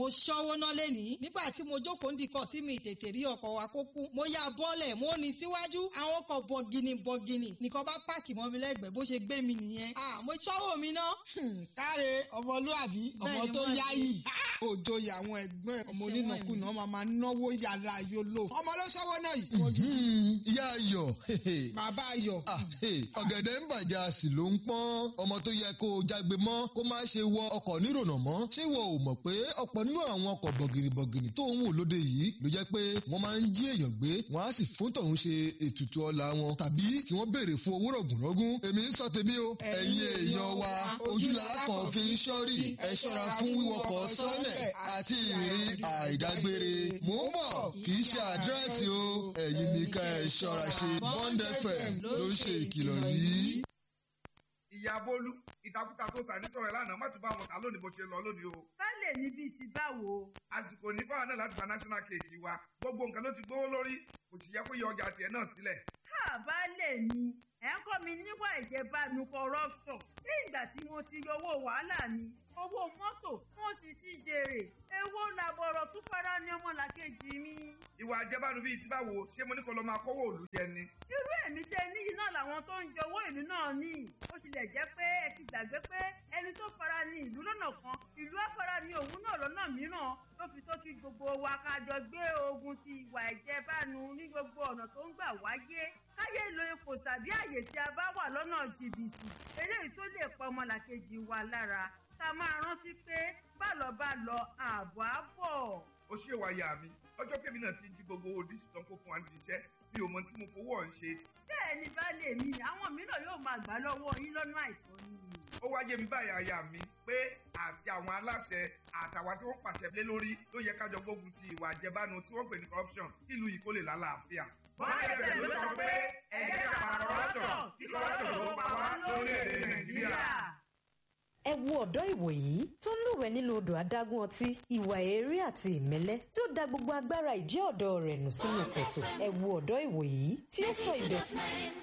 mo ṣọ́wó ná lẹ́nìí nígbà tí mo jókòó ń dikọ̀ tí mi tètè rí ọkọ̀ wa kó kú mo ya bọ́ọ̀lẹ̀ mo ní síwájú àwọn ọkọ̀ bọ̀gìnì bọ̀gìnì nìkan bá páàkì mọ́ mi lẹ́gbẹ̀ẹ́ bó ṣe gbé mi nìyẹn à mo ṣọ́wó mi ná. káre ọmọlúàbí ọmọ Bẹ́ẹ̀ni, tó mo yáyì òjòyè àwọn ẹgbẹ́ ọmọ Ṣé onínàkúnà máa máa náwó yàrá yóò ọmọ ló ṣọwọ́ náà yìí. Hmm, ìyá ayọ̀ bàbá ayọ̀ Ah, hey, ọ̀gẹ̀dẹ̀ ń bàjẹ́ a sì ló ń pọ́n ọmọ tó yẹ kó o jágbe mọ́ kó má ṣe wọ ọkọ̀ nírònà mọ́ ṣé ìwọ ò mọ̀ pé ọ̀pọ̀ nínú àwọn ọkọ̀ bọ̀gìnìbọ̀gìnì tó ń wò lóde yìí ló jẹ́ pé wọ́n máa ń jí èèyàn gbé wọ́n á sì fún tọ̀hún ṣe ètùtù ọlà wọn tàbí kí wọ́n béèrè fún owó rọ̀gùnrọ̀gùn èmi ń sọ tèmi o ẹ̀yin èèyàn wa ojúlára kan fi ń ṣọ́rí ẹ ṣọ́ra fún wíwọkọ̀ sọ́lẹ̀ àti ìrìn àìdágbére mò ń bọ̀ kì í ṣe àdírẹ́sì o ẹ̀yin ní ká ẹ ṣọ́ra ṣe Bond FM ló ń ṣe ìkìlọ̀ yìí. ìyá bólú ìtakùtà tó sà ní sọ̀rọ̀ ẹ̀ lánàá má tún bá wọn kà lónìí bó ṣe lọ lónìí o. baálé ní bíi ti báwo àsìkò ní fáwọn náà láti gba national cake wa gbogbo nǹkan ló ti gbówó lórí kò sì yẹ kó yọ ọjà tiẹ̀ náà sílẹ̀. ha baálé mi ẹ ń kọ́ mi níwà ìjẹbánu corruption ní ìgbà tí mo ti yọ owó wàhálà mi owó mọ́tò mo sì ti jèrè èwo làbọ̀rọ̀ tún fara ní ọmọlàkejì mi. ìwà àjẹbánu bíi ti báwo ṣé mo ní kó lọ máa kówó òlu jẹ ni. irú èmi tẹ níyì náà làwọn tó ń jọwọ́ ìlú náà ní ó tilẹ̀ jẹ́ pé ẹ ti gbàgbé pé ẹni tó fara ní ìlú lọ́nà kan ìlú á fara ní òun náà lọ́nà mìíràn ló fi tó kí gbogbo wa ká jọ gbé ogun ti ìwà ìjẹbánu ní gbogbo ọ̀nà tó ń gbà wáyé káyé lo ipò tàbí àyè tí a bá wà lọ́nà jìbìtì eléyìí tó lè pa ọmọlàkejì wa lára ká máa rántí pé bálọ̀ bá lọ ààbọ̀ á bọ̀. ó ṣe wá ya mi ọjọ́ kébì náà ti jí gbogbo owó dísù tán kó fún wa níbi iṣẹ́ mi ò mọ tí mo fowó ọ̀hún ṣe. bẹ́ẹ̀ ni baálé mi àwọn mìíràn yóò máa gbà lọ́wọ́ yín lọ́nà àìtọ́ ni. ó wá yé mi báyìí aya mi pé àti àwọn aláṣẹ àtàwọn tí wọ́n pàṣẹ lé lórí ló yẹ kájọ gbógun ti ìwà àjẹbánu tí wọ́n pè ní corruption kí ìlú yìí kó lè lálàáfíà. bọ́ọ̀dẹ̀ ló sọ pé ẹ jẹ́ ká pa corruption kí corruption tó pa wá lórílẹ̀‐èdè nàìjíríà. ẹ wo ọ̀dọ́ ìwòyí tó ń lúwẹ̀ẹ́ nínú odò adágún ọtí ìwà èérí àti ìmẹ́lẹ́ tí ó da gbogbo agbára ìjẹ́ ọ̀dọ́ rẹ̀ nù sínú kòtò ẹ wo ọ̀dọ́ ìwòyí tí ó sọ ìdọ̀tí